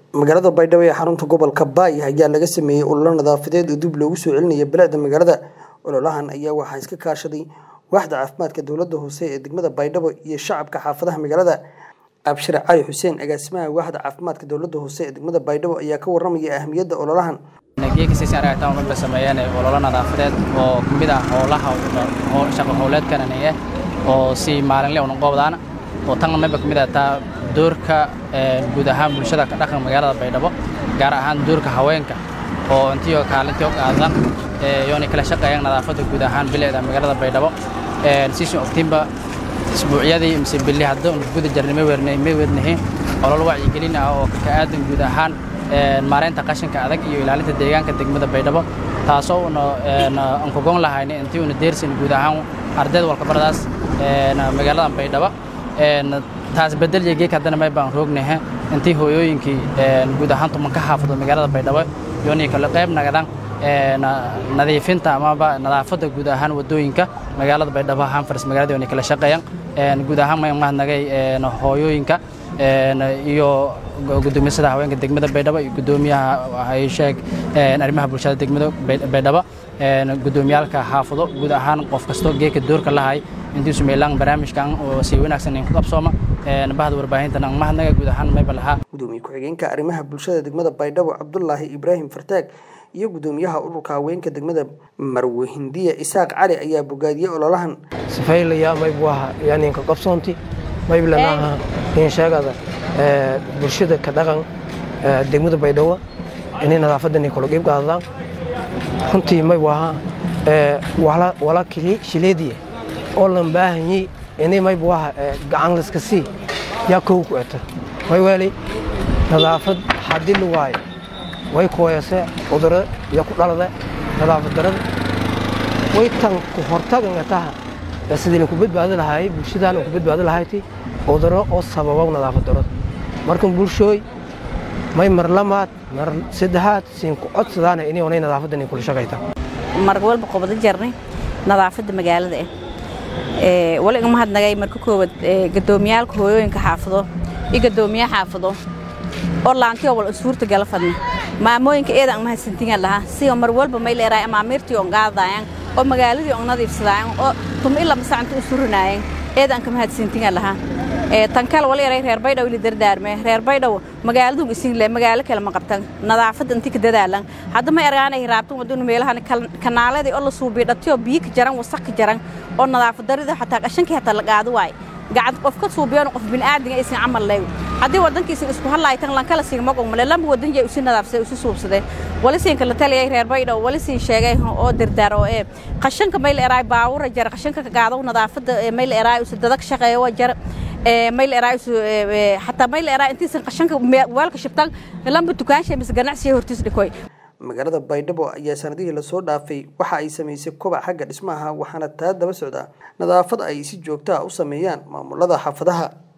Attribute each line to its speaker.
Speaker 1: magaalada baydhabo ee xarunta gobolka baay ayaa laga sameeyey ololo nadaafadeed oo dib loogu soo celinaya bilicda magaalada ololahan ayaa waxaa iska kaashaday waaxda caafimaadka dowladda hoose ee degmada baydhabo iyo shacabka xaafadaha magaalada abshir cali xuseen agaasimaha waaxda caafimaadka dowladda hoose ee degmada baydhabo ayaa ka waramaya ahamiyadda ololahan
Speaker 2: geekasiisaaragtaan sameeyeen ololo nadaafadeed oo kamid ah howlaha shaqo howleedkananiye oo si maalinle una qoobdaana oo tan mayba kamid ah taa doorka guud ahaan bulshada ka dhaqan magaalada baydhabo gaar ahaan doorka haweenka oo intiyo kaalintii og aadan yoonay kala shaqeeyaan nadaafadda guud ahaan bilicda magaalada baydhabo siisun ogtiinba isbuucyadii mise billi hadda guda jarnay may wadnahay olol wacyigelin ah oo ka aadan guud ahaan maareynta qashinka adag iyo ilaalinta deegaanka degmada baydhabo taasoo una aan ku gon lahayna intii una deersin guud ahaan ardayd walkabaradaas magaalada baydhabo taas bedelya geek haddana may baan roognahe intii hooyooyinkii guud ahaan tumanka xaafado magaalada baydhabo yoonay kala qayb nagadaan nadiifinta amaba nadaafadda guud ahaan wadooyinka magaalada baydhabo ahaan faris magaalada yoonay kala shaqeeyaan guud ahaan may mahadnagay hooyooyinka iyo gudoomisada haweenka degmada baydhabo iyo gudoomiyaha hayshee arrimaha bulshada degmada baydhabo gudoomiyaalka xaafado guud ahaan qof kasto geeka doorka lahay intiisu meelaan barnaamijkan oo si wanaagsan in ku qabsooma bahda warbaahintan aan mahadnaga guud ahaan mayba lahaa
Speaker 1: gudoomiye ku-xigeenka arrimaha bulshada degmada baydhabo cabdulaahi ibraahim fartaag iyo gudoomiyaha ururka haweenka degmada marwe hindiya isaaq cali ayaa bogaadiyey ololahan
Speaker 3: sifaylaya maybu aha yaninka qabsoonti mayblanaha insheegada bulshada ka dhaqan degmada baydhabo inay nadaafadan kula qiib qaadadaan runtii maybu ahaa wala shileediye oo lan baahanyey inay maybu aha gacan layska sii yaa kow ku eta may weelay nadaafad haddii la waayo way kooyase cudurro iyo ku dhalada nadaafad darada way tan ku hortaganga taha sidii linku badbaadi lahaayey bulshadaan ku badbaadi lahayti cudurro oo sababow nadaafad darada markan bulshooy may mar lamaad mar saddexaad siinku codsadaana inay onay nadaafadan kula shaqayta
Speaker 4: mar walba qobado jarnay nadaafadda magaalada ah wali igama hadnagay marka koowaad gadoomiyaalka hooyooyinka xaafado iyo gadoomiyaha xaafado oo laantiyo wal suurta gala fadna maamooyinka eedan ang mahadsantingan lahaa siyo mar walba may leeraay amaamiirtii on qaadaayan oo magaaladii on nadiifsadaayan oo tum ila masacanta u surinaayan eedan ka mahadsantingan lahaa tan kale wal yaray reer baydhaw ili dardaarme reer baydhaw magaaladun isinle magaalo kale ma qabtan nadaafadda inti ka dadaalan hadda ma ergaanay raabtan wadunu meelahan kanaaladii oo la suubiyo dhatiyo biyo ka jaran wasaq ka jaran oo nadaafad darida xataa qashankii hataa la qaado waay gacad qof ka suubiyoon qof bini'aadinga aysan camal leeyo haddii waddankiisan isku hadlaaytan lankala siin magogmale lamba waddan jay usi nadaafsaday usi suubsaday wali siinka la taliyay reer baydhaw wali siin sheegay oo dardaar oo ee qashanka mayl eraay baawura jar qashanka ka qaado nadaafadda mayl eraay usi dadag shaqeeyo waa jar mayl eraay usi xataa mayl eraay intiisan qashanka weelka shibtan lamba dukaanshay mise ganacsiga hortiis dhikoy
Speaker 1: magaalada baydhabo ayaa sanadihii lasoo dhaafay waxa ay samaysay kobac xagga dhismaha waxaana taa daba socdaa nadaafad ay si joogta ah u sameeyaan maamulada xaafadaha